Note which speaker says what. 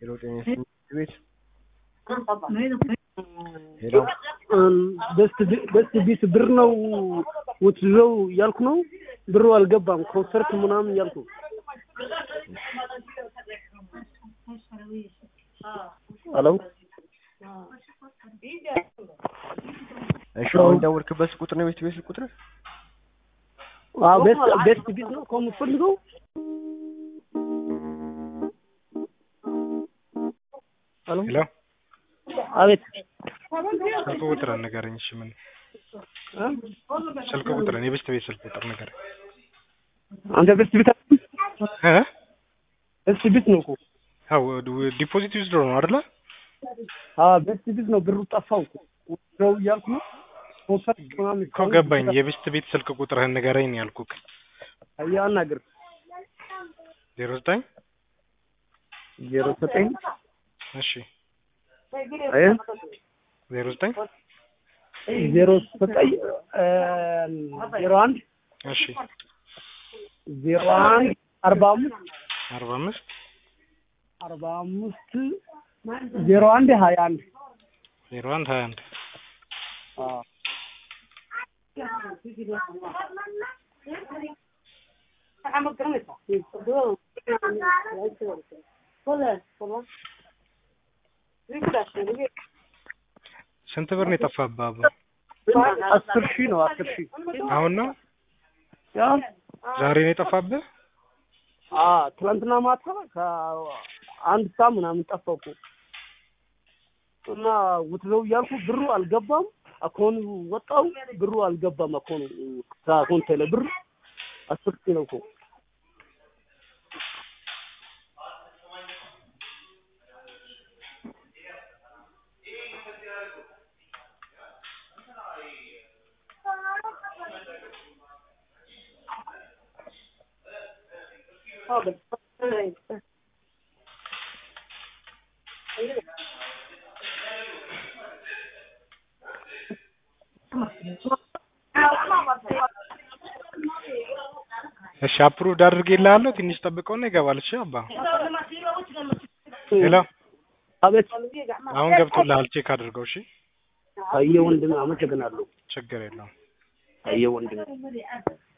Speaker 1: ሄሎ ጤና ይስጥልኝ ቤት ሄሎ
Speaker 2: በስት ቢት ብር ነው ውትዘው እያልኩ ነው። ብሩ አልገባም። ኮንሰርት ምናምን እያልኩ ሄሎ
Speaker 1: እሺ አሁን ደወልክበት ቁጥር ነው ቤት ቤት ቁጥር
Speaker 2: አዎ ቤስት ቤስት ቢት ነው እኮ የምፈልገው። ሄሎ
Speaker 3: ሄሎ
Speaker 2: አቤት
Speaker 3: ስልክ ቁጥር ንገረኝ። እሺ ምን
Speaker 2: እ?
Speaker 3: ስልክ ቁጥር የቤስት ቤት ስልክ ቁጥር ንገረኝ።
Speaker 2: አንተ ቤስት ቢት
Speaker 3: እ
Speaker 2: ቤስት ቢት ነው እኮ
Speaker 3: አዎ ዲፖዚት ዩዝድ ነው አይደለ?
Speaker 2: አዎ ቤስት ቢት ነው። ብሩ ጠፋው እኮ ውትዘው እያልኩ ነው። ኮንሰርት ምናምን
Speaker 3: እኮ ገባኝ። የቤስት ቤት ስልክ ቁጥርህን ንገረኝ ነው ያልኩህ።
Speaker 2: አያ አናግር
Speaker 3: ዜሮ ዘጠኝ
Speaker 2: ዜሮ ዘጠኝ
Speaker 3: እሺ
Speaker 2: አየ
Speaker 3: ዜሮ ዘጠኝ
Speaker 2: ዜሮ ዘጠኝ እ ዜሮ አንድ
Speaker 3: እሺ
Speaker 2: ዜሮ አንድ አርባ አምስት
Speaker 3: አርባ አምስት
Speaker 2: አርባ አምስት ዜሮ አንድ ሀያ አንድ
Speaker 3: ዜሮ አንድ ሀያ አንድ
Speaker 2: አዎ
Speaker 3: ስንት ብር ነው የጠፋብህ አባ?
Speaker 2: አስር ሺህ ነው አስር ሺህ
Speaker 3: አሁን ነው
Speaker 2: ያ
Speaker 3: ዛሬ ነው የጠፋብህ?
Speaker 2: አ ትናንትና ማታ ከአንድ ሰዓት ምናምን ጠፋው እኮ እና ውትዘው እያልኩ ብሩ አልገባም። አኮኑ ወጣው ብሩ አልገባም። አኮኑ ከአኮን ቴሌ ብር አስር ሺህ ነው እኮ
Speaker 3: እሺ አፕሩቭድ አድርጌልሃለሁ። ትንሽ ጠብቀውና ይገባል። እሺ አባ ሄሎ
Speaker 2: አቤት
Speaker 3: አሁን ገብቶልሃል። ቼክ አድርገው። እሺ
Speaker 2: አየ ወንድም አመሰግናለሁ።
Speaker 3: ችግር የለውም።
Speaker 2: አየ ወንድም